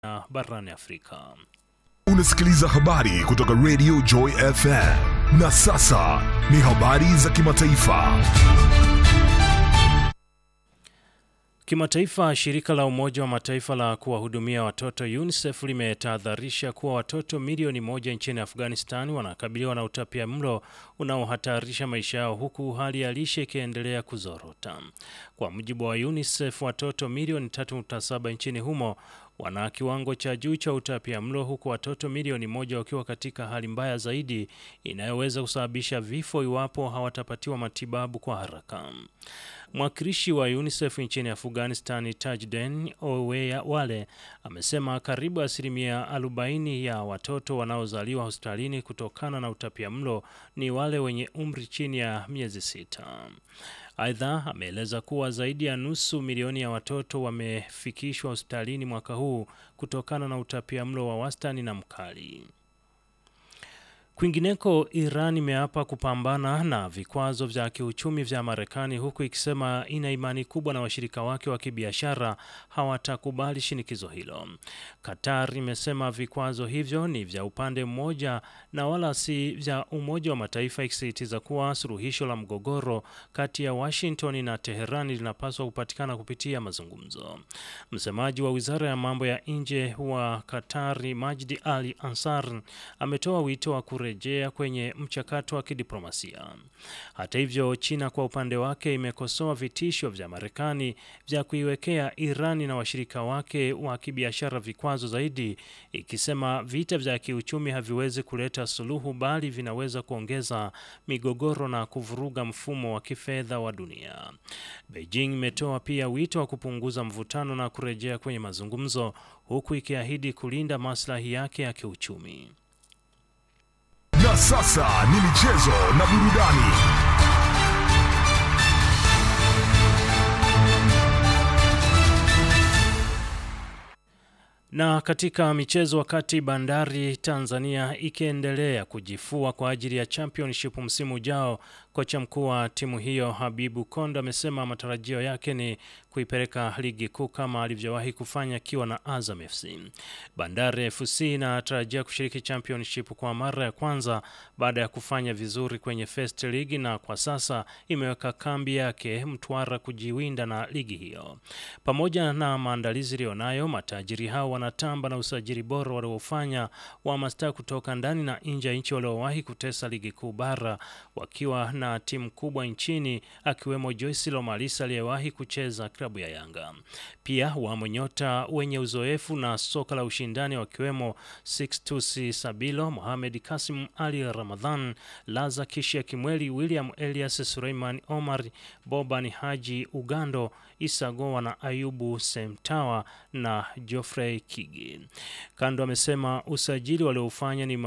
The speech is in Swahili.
na barani Afrika. Unasikiliza habari kutoka Radio Joy FM. Na sasa ni habari za kimataifa. Kimataifa, shirika la Umoja wa Mataifa la kuwahudumia watoto UNICEF limetahadharisha kuwa watoto milioni moja nchini Afghanistan wanakabiliwa na utapia mlo unaohatarisha maisha yao huku hali ya lishe ikiendelea kuzorota. Kwa mujibu wa UNICEF, watoto milioni 3.7 nchini humo wana kiwango cha juu cha utapia mlo huku watoto milioni moja wakiwa katika hali mbaya zaidi inayoweza kusababisha vifo iwapo hawatapatiwa matibabu kwa haraka. Mwakilishi wa UNICEF nchini Afghanistan Tajden Oweya Wale amesema karibu asilimia 40 ya watoto wanaozaliwa hospitalini kutokana na utapia mlo ni wale wenye umri chini ya miezi sita. Aidha, ameeleza kuwa zaidi ya nusu milioni ya watoto wamefikishwa hospitalini mwaka huu kutokana na utapia mlo wa wastani na mkali. Kwingineko, Iran imeapa kupambana na vikwazo vya kiuchumi vya Marekani huku ikisema ina imani kubwa na washirika wake wa kibiashara hawatakubali shinikizo hilo. Qatar imesema vikwazo hivyo ni vya upande mmoja na wala si vya Umoja wa Mataifa, ikisisitiza kuwa suluhisho la mgogoro kati ya Washington na Teherani linapaswa kupatikana kupitia mazungumzo. Msemaji wa Wizara ya Mambo ya Nje wa Qatari, Majdi Ali Ansar, ametoa wito wa rejea kwenye mchakato wa kidiplomasia. Hata hivyo, China kwa upande wake imekosoa vitisho vya Marekani vya kuiwekea Irani na washirika wake wa kibiashara vikwazo zaidi, ikisema vita vya kiuchumi haviwezi kuleta suluhu, bali vinaweza kuongeza migogoro na kuvuruga mfumo wa kifedha wa dunia. Beijing imetoa pia wito wa kupunguza mvutano na kurejea kwenye mazungumzo, huku ikiahidi kulinda maslahi yake ya kiuchumi. Na sasa ni michezo na burudani. Na katika michezo, wakati Bandari Tanzania ikiendelea kujifua kwa ajili ya championship msimu ujao, kocha mkuu wa timu hiyo Habibu Kondo amesema matarajio yake ni kuipeleka ligi kuu kama alivyowahi kufanya akiwa na Azam FC. Bandari FC inatarajia kushiriki championship kwa mara ya kwanza baada ya kufanya vizuri kwenye First League na kwa sasa imeweka kambi yake Mtwara kujiwinda na ligi hiyo. Pamoja na maandalizi iliyonayo, matajiri hao wanatamba na usajili bora waliofanya wa mastaa kutoka ndani na nje ya nchi waliowahi kutesa ligi kuu bara wakiwa na timu kubwa nchini akiwemo Joyce Lomalisa aliyewahi kucheza klabu ya Yanga. Pia wamo nyota wenye uzoefu na soka la ushindani wakiwemo Sixtus Sabilo, Mohamed Kasim Ali Ramadhan, Laza Kishia Kimweli, William Elias Suleiman Omar, Boban Haji Ugando, Isa Goa na Ayubu Semtawa na Geoffrey Kigi. Kando amesema usajili walioufanya ni